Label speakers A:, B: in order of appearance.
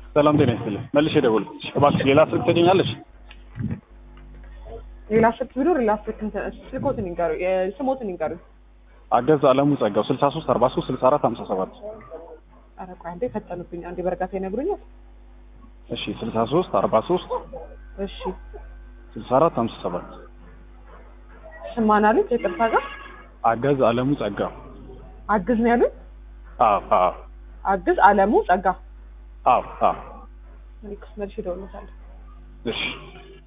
A: ሰላም ጤና ይስጥልኝ። መልሼ ደወልኩልሽ። እባክሽ ሌላ ስልክ ትገኛለሽ?
B: ሌላ ስልክ ቢኖር ሌላ ስልክ እንትን ስልኮትን ይንገሩ ስሞትን ይንገሩ።
A: አገዝ አለሙ ጸጋው 63 43 64 57
B: ኧረ ቆይ አንዴ ፈጠኑብኝ። አንዴ በእርጋታ ይነግሩኛል።
A: እሺ 63 43
B: እሺ
A: 64 57
B: ስማን አሉት የቅርታ ጋር
A: አገዝ አለሙ ጸጋው
B: አግዝ ነው ያሉት።
A: አዎ አዎ
B: አግዝ አለሙ ጸጋ
A: አዎ አዎ
B: መልክ መልሽ እደውልለታለሁ።
A: እሺ